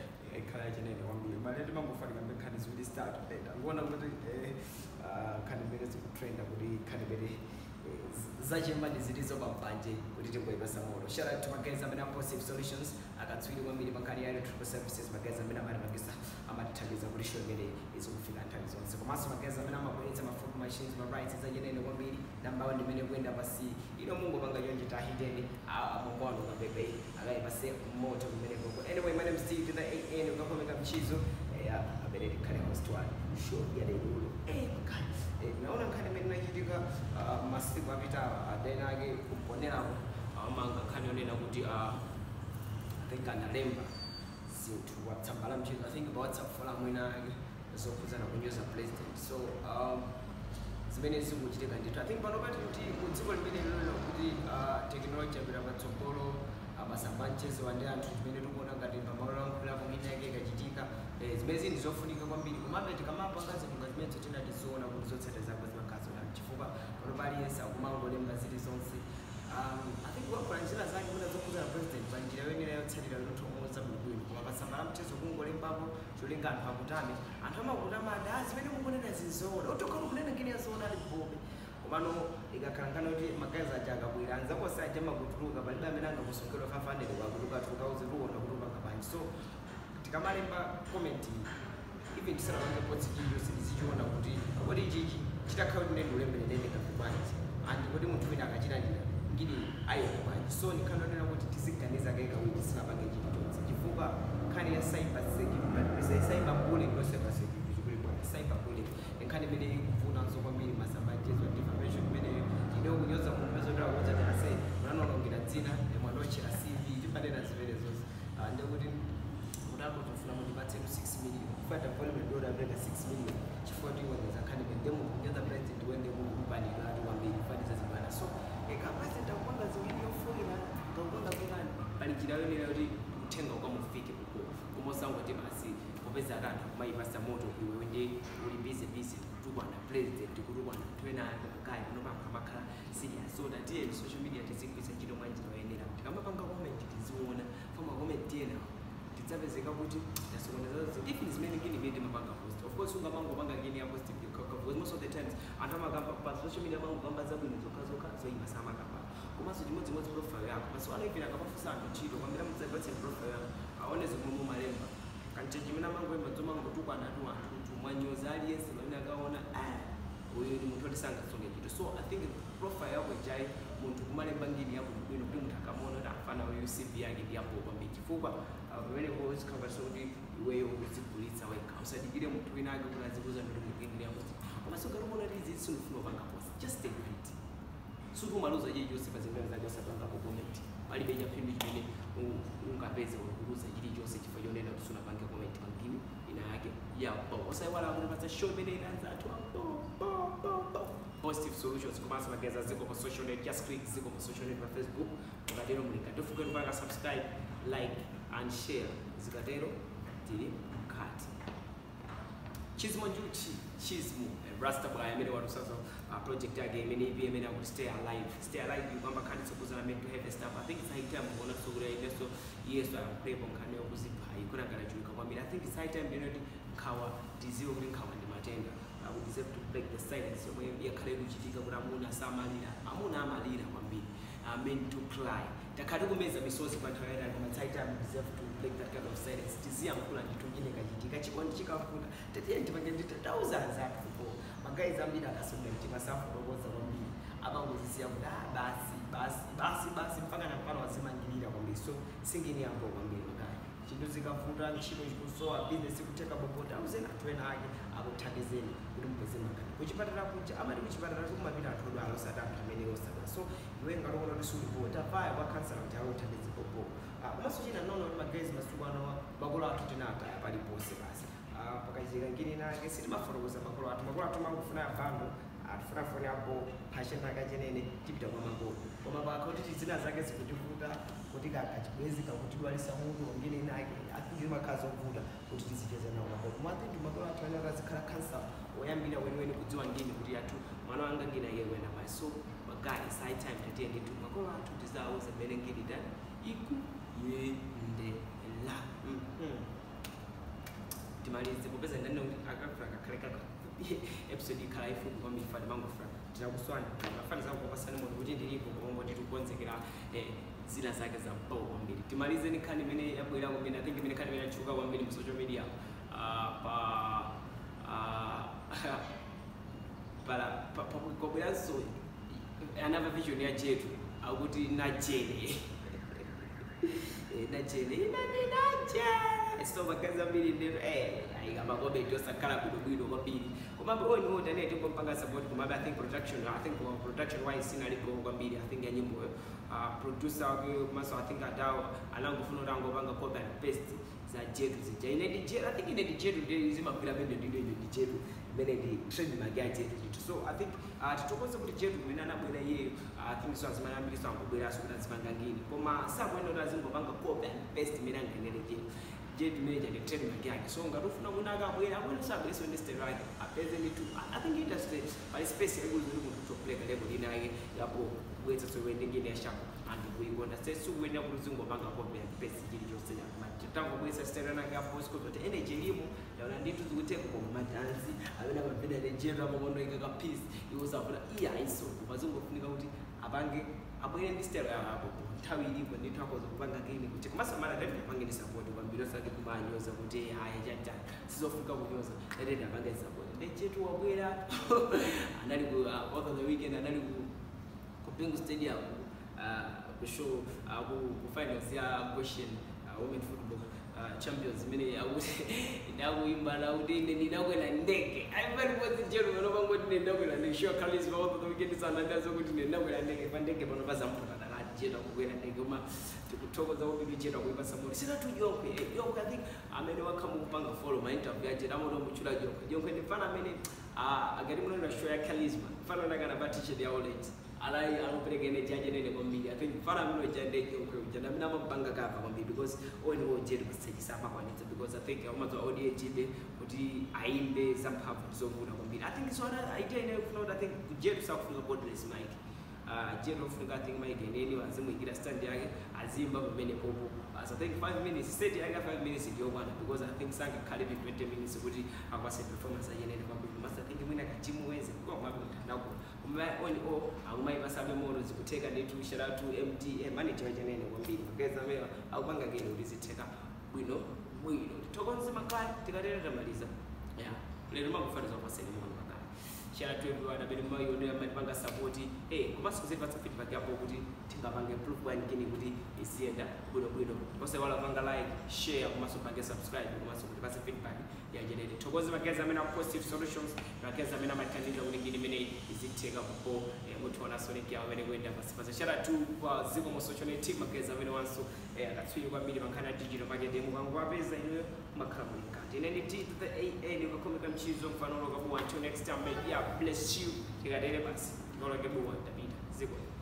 ekhala chenene kwambiri mali timangofanika mbe nkhani ziwiri zitatu beta ndikuona kuti eh, ah, nkhani mbere zikutrenda kuti nkhani mbere zachemani zilizo pambanje kuti tingoyipasa moto shout out to magazi amene apositive solutions akatswiri kwambiri pankhani ya electrical services magazi amene amatimangisa amatithandiza kuti show imene izikufika nthawi zonse komanso magazi amene amabweretsa mafood machines ma rights zachenene kwambiri nambawo ndimene kuyenda pasi ino mungopanga chonje tahiteni amongoano kapepe akayipase moto kumene koko anyway my name is Steve to the AN ukakomeka mchizo eh, amene tikhale host wa show ya lelulo eh makani Eh, naona nkhani imene inachitika ah, masiku apitawa adena ake kumponerapo amanga nkhani yonena kuti ah, I think analemba zinthu watsamba la mchezo i think pa whatsapp fola mwina ake zokhudzana kunyoza president so um, zimene zikuchitika ndithu i think pano pati kuti mu dziko limene lilolo kuti uh, technology yapita patsogolo amasamba mchezo ande anthu zimene tikuona ngati pamalo lankhulapo mwina yake ikachitika eh, zimene zinthu zofunika kwambiri komabe tikamapanga zinthu ngati zimene tinatiziona kuti zotsatira zako zimakhazo na chifukwa pano paliyense akumangolemba zili zonse um, i think wakola njira zake kuna zokhudzana president pa njira yoyenera yotsatira yotomoza bwinobwino koma pasamba la mchezo kungolembapo cholinga anthu akutame anthu amakutama ati ah zimene mukunena zizoona otokhala kunena ngene yazoona ali kubobe komano ikakhala nkhani kuti magazi aja akabwera anzakosa aja makutuluka palibe amene angakusungirwa 500 kwakutuluka 2000 tiwona kutuluka kabanji so tikamalemba comment even tisanapange potsi chilichonse tizichiona kuti kodi ichichi chitakhala kuti ndende ulembererene kakubanji and kodi munthu wina akachilandira ngini ayeka bwanji so nikhanonena kuti tiziganiza kaikawiri tisinapange chilichonse chifukwa nkhani ya cyber security cyber bullying no cyber security chikuli bwana cyber bullying nkhani imene ikuvunanso kwambiri masamba mchezo defamation imeneyo ine kunyoza munthu pezotera kuza tase munanonongera dzina mwanochera cv tipanena zimene zonse Ah, ndekuti kutako tofuna mundipatse ku 6 million kufata volume dola apeka 6 million chifukwa tiwoneza nkhani imene ndemu kunyoza president wende mukupanira ati kwambiri kufaniza zibwana so eka president akupanga ziwiri yofunika ngakupanga pekani pali njira yonera kuti uthenga ukamufike kuko kumosangoti basi popeza ati anthu akumayipasa moto iwe wende uli busy busy kutukwana president kutukwana twena kaya kunopanga makhala serious so that iye social media tizigwisa ntchito mwa njira yoyenera tikamapanga comment tiziona foma comment yena tidzapezeka kuti tasokonezazo even zimene ngini imene timapanga post of course ungamangopanga ngini ya post because most of the times anthu amakamba pa social media amangokamba zabwino zokhazokha zoyima samakamba komanso chimodzimodzi profile yako maswala even akapafusa anthu ntchito kwambira mudzapatse profile yako aone zomwe mumalemba kanchechi imene amangoyimba dzomangotukwana tu anthu mwanyoza aliyense pamene akaona ah uyu ni munthu otisangasunge ntchito so i think profile yako ijayi munthu kumalemba ngini yako bwino kuti munthu akamaona kuti afana uyu cv yake ndi yabwino kwambiri chifukwa uh, pamenepo zikhapaso kuti iweyo uzigulitsa wekha usadikire munthu wina ake kuti azikuza kuti munthu ngini yako komanso ngati umaona kuti izi sinufuna upanga post just take it sukumaluza chilichonse pa zimene zake usapangapo comment palibe chaphindu chimene u- ungapeze ukuluza chilichonse chifukwa chonena kuti sunapange comment pangini ina yake yapo usaiwala kuti pasa show imene inaanza atu positive solutions komanso mageza ziko pa social net just click ziko pa social net pa facebook ukatero mulinga tofuke kupanga subscribe like and share zikatero tili mkati chizimo njuchi chizimo eh, rasta boy amene watu sasa uh, project yake imene ipi imene akuti stay alive stay alive kwamba khani sokuzana mental health stuff i think it's high time kuona sokura ineso yesu ayakupepo nkhani yokuzipha ikona kana chulika kwambiri i think it's high time ndinoti nkhawa tiziwe kuti nkhawa ndi matenda uh, we deserve to break the silence yomwe yakhale kuchitika kuti amuna samalira amuna amalira kwambiri uh, men to cry takhati kumeza misozi pa nthawi yayitali koma it's high time we deserve to break that kind of silence tiziyankhula ndithu chine kachitika chikondi chikafuta tetiye ndipange ndita thousands athu magayizi ambiri akasunga mtima safulokoza kwambiri amangozisiya kuti ah basi basi basi basi mpaka nampano wazimangirira kwambiri so singini yambo kwambiri magayi chinthu zikafuta ntchito chikusowa bizinesi kuteka bobota auzeni anthu ena ake akuthandizeni kuti mupeze makani kuchipatala kuja amati kuchipatala kumapita anthu odwala osati anthu amene osadwa so iwe ngatoona kuti sulipo tapaya kwa kansala kuti akuthandize popo komanso china nono kuti magayizi masiku ano makolo athu tinataya paliponse basi Ah, pakaitika ngini nake sitimafotokoza makolo athu makolo athu mangofuna abando atufuna foni apo phasheni akachenene tipita kwa makolo koma pakoti tizina zake zikutivuta kuti kakachibwezi kakutidwalisa mutu ngini nake azimakhazi okuvuta kuti tizicheze nawo makolo koma athingi makolo athu ane akazikhala kansala oyambira weniweni kudziwa ngini kuti athu mwana wanga ngina iye wena pai so magayi sai time tatiye nditu makolo athu tizawuza mmene ngini tani ikuyendela Mhm. timalize popeza ndani akafuna kakhale kaka episode ikhala ifupi kwambiri fani mangofuna tinakuswana mafani zangu kwapasani moto kuti ndilipo pomwe tikukonzekera eh, zina zake za mpowo kwambiri timalize ni nkhani imene yabwera kwambiri i think imene nkhani imene yachuka kwambiri mu social media ah, pa ah, pala pa- pa- kwabweranso another vision ya jetu akuti najele Eh, najele inani najele so makazi ambiri ndero ayikamakomenti osakhala bwinobwino kwambiri komabe oni otane tingompanga support komabe i think production i think uh, production wise sinalipo kwambiri i think ya nyimboyo uh, producer wake komanso i think adawo anangofuna kuti angopanga copy and paste za jetu zija ine ndi jetu i think ine ndi jetu ndi zimagwira pende ndino ine ndi jetu imene ndi trademark ya jetu chitu so i think uh, titokoze kuti jetu kumene anabwera iyeyo uh, i think so azimene ambiriso angobweranso kuti azipanga ngini koma sakuenda kuti azingopanga copy and paste imene anganene jetu jetu imene chandi trademark yake so ngati ufuna kuti akabwera abwera sabwereso ndi style yake apeze ndi tu i think industry pali space yaikuti kuti munthu utopleka level ina yake yapo kubwetsa sokuende ngini yashako anthu kuikonda sesikuyenera kuti uzingopanga copy and paste chilichonse tangobwesa siterana ngapo sikuzoti energy ilimo yaona nditu zikutenga kwa madansi amene amapenda nejero amakondo ika kapisi iwo safuna iya aiso pazingofunika kuti apange abwere ndi stero yapo nthawi ilipo ndithu akoza kupanga kini kuti kumasamala tati apange ndi support kwambiri osati kumanyoza kuti haya chatani sizofunika kunyoza tati apange support nechetu wabwera anali ku uh, over the weekend anali ku ku Bingu Stadium uh, ku show uh, ku, ku finals ya question uh, women football uh, champions imene akuti ndakuimba nakuti ine ndinakwera ndege aipali podzi chero panopangoti ine ndakwera ndege sure kalis over the weekend sana ndazokuti ine ndakwera ndege pa ndege pano pazampota dakati cheta kukwera ndege koma tikuthokoza kwambiri cheta kuipa samori sinatu yonkwe eh, yonkwe i think amene wakhamu kupanga follow ma interview ya cheta amoto muchula yonkwe yonkwe ndi mfana amene uh, akati munaona show ya charisma mfana unakana pa t-shirt ya orange alayi anopereka energy yache nene kwambiri i think mfana amene ujandeke ukweuja ndamene amapanga kapa kwambiri because oni wojetu kusachisa amakwanitsa because i think amadziwa audience ibe kuti aimbe zamphamvu zovuta kwambiri i think so ana idea ine kufuna kuti i think kujetu sakufunga borderless mike uh, jetu ofunika i think mike eneni azimuyikira stand yake azimba pamene popo as i think 5 minutes state yake 5 minutes ndiyokwana because i think sangakhale 20 minutes kuti akwase performance ayenene kwambiri mas i think mwina kachimuweze kwakwami mthandako on o akumayipasabe moto zikutheka ndithu sharatu mdm anetiwa chenene kwambiri kugeza mewa akupanga kene kuti zitheka bwino bwino tithokoze makaya tikatera tamaliza ya lero makufaniza kupaseni mono makaya sharatu everyone amene mayionera matipanga sapoti eh komanso kuzipatsa feedback yapo kuti tingapange proof kwanikini kuti isiyenda bwinobwino kose wala panga like share komanso pange subscribe komanso kuti pase feedback yajenere thokoze magezi amene positive solutions magezi amene amathandiza kuti ngini imene izitheka kupo muthiona sonic yawo amene kuyenda pasipasa shara tu kwa ziko mu social network magezi amene wanso akatswiri kwambiri mankhani a digital marketing mukango wapeza inuyo makhala muli mkati ine ndi t to the a nikakhomeka mchizo mfanolo kabuwa until next time may yeah bless you tikatere basi tikaloke buwa tapita ziko